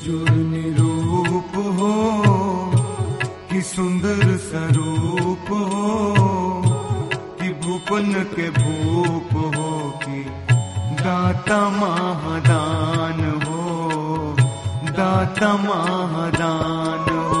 निर्जुर निरूप हो कि सुंदर स्वरूप हो कि भूपन के भूप हो कि दाता महादान हो दाता महादान हो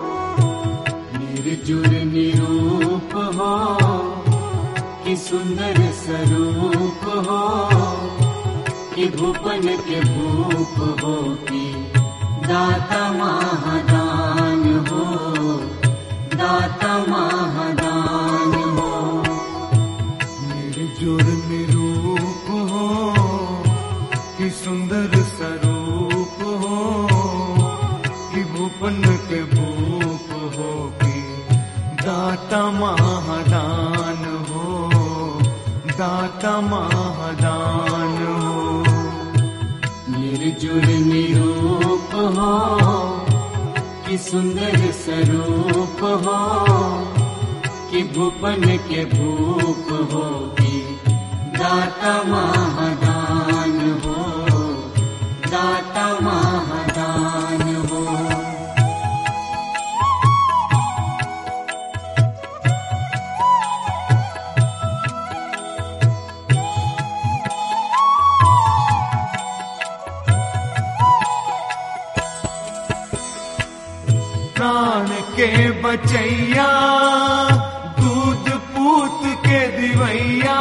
निर्जुर निरूप हो कि सुंदर स्वरूप हो कि भूपन के भूप हो कि दाता महादान हो दाता महादान हो निर्जुर निरूप हो कि सुंदर स्वरूप हो कि भूपन के भूप हो कि दाता महादान हो दाता महादान हो निर्जुर निरूप हो कि सुंदर स्वरूप हो कि भूपन के भूप हो कि दाता महादान हो दाता महादान हो प्राण के बचैया दूध पूत के दिवैया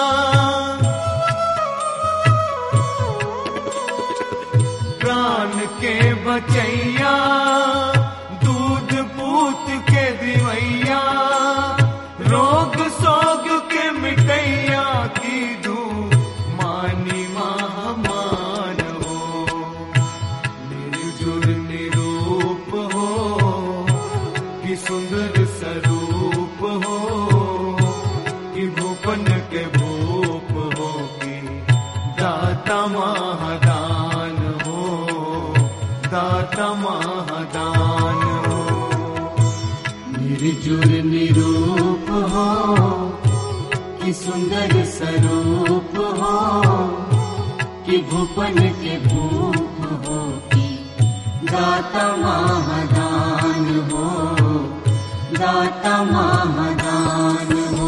प्राण के बचैया दूध पूत के दिवैया रोग सोग के मिटैया की धू मानी महामान हो निर्जुर निरूप हो कि सुंदर स्वरूप हो कि भूपन के भूप हो कि दाता महादान हो दाता महादान हो निर्जुर निरूप हो कि सुंदर स्वरूप हो कि भूपन के भूप हो कि दाता महादान हो दाता महादान हो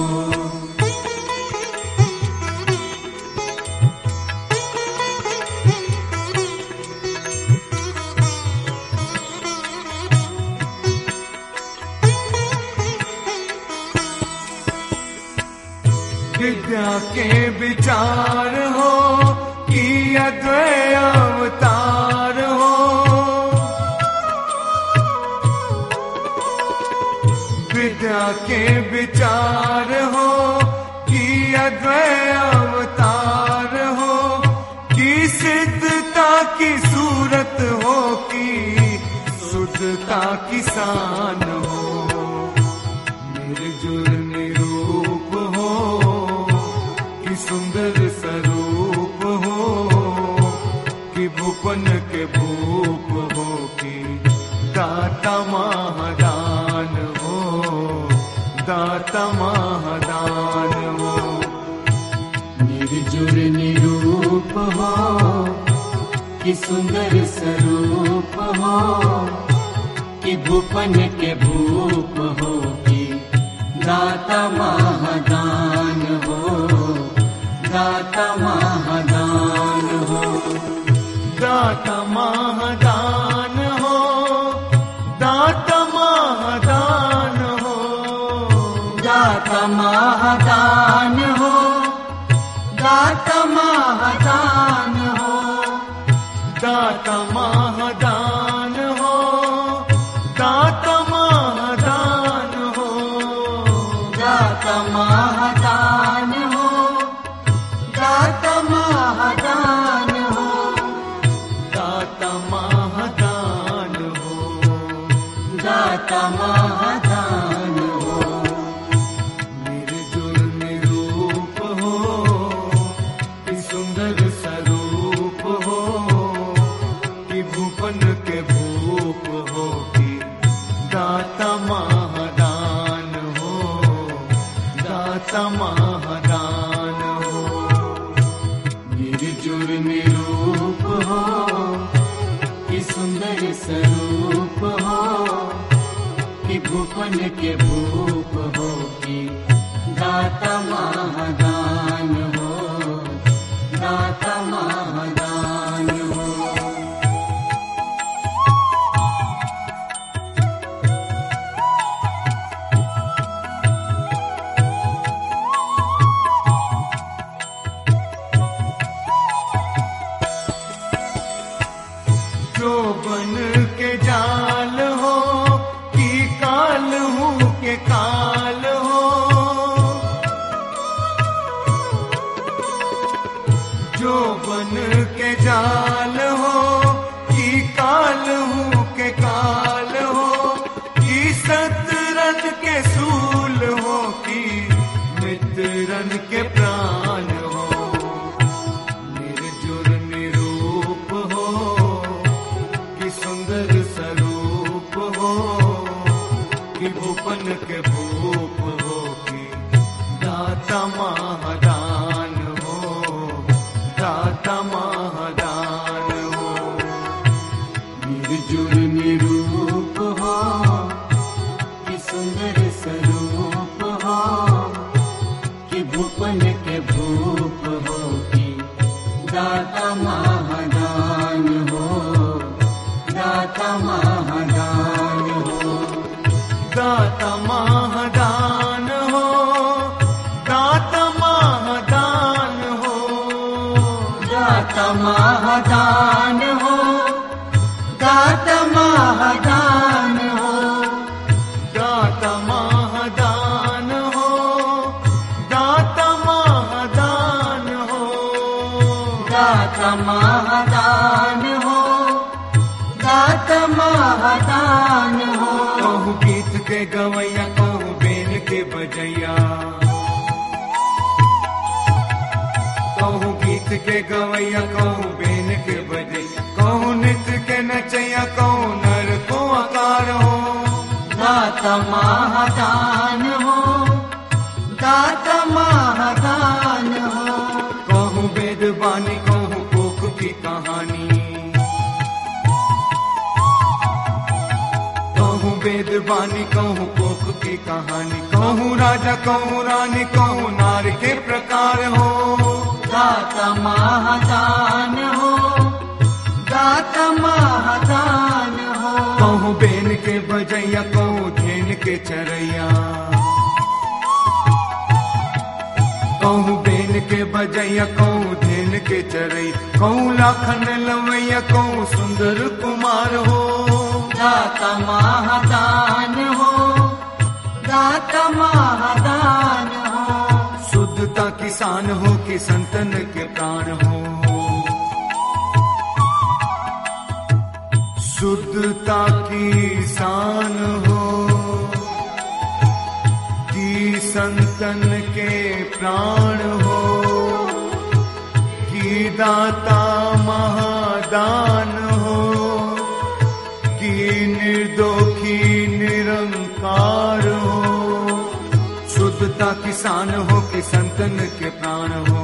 विद्या के विचार हो कि अद्वय अवतार हो विद्या के विचार हो कि अद्वय अवतार हो कि सिद्धता की सूरत हो कि शुद्धता किसान हो निर्जुर निरूप हो कि सुंदर स्वरूप हो कि भूपन के भूप हो कि दाता महादान हो दाता महादान हो निर्जुर निरूप हो कि सुंदर स्वरूप हो कि भूपन के भूप हो कि दाता महादान हो दाता महादान हो दाता महादान हो दाता महादान हो दाता महादान हो दाता महादान हो दाता महादान हो दाता महादान हो दाता महादान हो दाता महादान हो दाता महादान हो दाता महादान हो निर्जुर निरूप हो कि सुंदर स्वरूप हो कि भूपन के भूप हो कि दाता महादान हो दाता महादान हो निर्जुर निरूप हो कि सुंदर स्वरूप हो कि भूपन के भूप हो कि दाता महादान हो दाता महादान हो जो बन के जाल हो कि काल हूँ के काल हो जो बन के जाल हो कि काल हूँ के काल हो कि सतरन के सूल हो कि मित्रन के प्राण हो निर्जुर निरूप हो कि सुंदर स्वरूप हो कि भूपन के भूप हो कि दाता महादान हो दाता महादान हो निर्जुर निरूप हो कि सुंदर स्वरूप हो कि भूपन के भूप हो कि दाता महादान हो दाता महादान हो दाता महादान हो दाता महादान हो दाता महादान हो दाता महादान हो दाता महादान हो दाता महादान हो दाता महादान हो दाता महादान हो कहूँ गीत के गवैया कहूँ बेन के बजैया कहूँ गीत के गवैया कहूँ बेन के बजैया कहूँ नृत्य के नचैया कहूँ नर को आकार हो दाता महादान हो दाता महादान हो कहूँ वेद बानी कहूँ कोक की कहानी कहूँ वेद बानी कहूँ कोक की कहानी कहूँ राजा कहूँ रानी कहूँ नार के प्रकार हो दाता महादान हो दाता महादान हो कहूँ बेन के बजैया कहूँ धेन के चरैया कहूँ बेन के बजैया कहूँ धेन के चरैया कहूँ लाखन लवैया कहूँ सुंदर कुमार हो दाता महादान हो दाता महादान हो शुद्धता किसान हो कि संतन के प्राण हो शुद्धता की शान हो कि संतन के प्राण हो कि दाता महादान हो कि निर्दोखी निरंकार हो शुद्धता किसान हो कि संतन के प्राण हो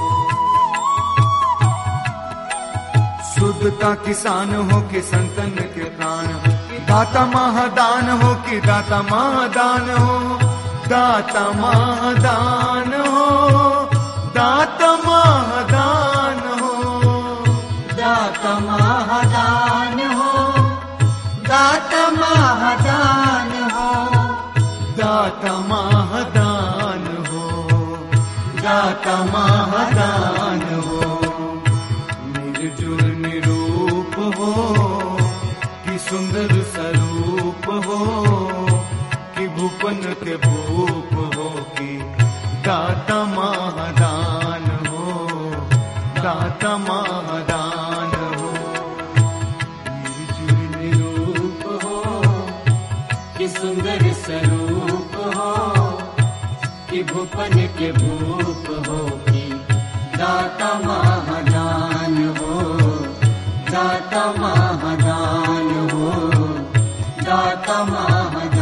शुद्धता किसान हो कि संतन के प्राण हो दाता महादान हो कि दाता महादान हो दाता महादान हो दाता महादान हो दाता महादान हो दाता महादान हो दाता महादान हो दाता महादान हो निर्जुर निरूप हो कि सुंदर स्वरूप हो कि भूपन के भूप हो कि दाता महादान हो दाता महादान हो निर्जुर निरूप हो कि सुंदर स्वरूप हो कि भूपन के भूप हो कि दाता महादान हो दाता महादान हो दाता महादान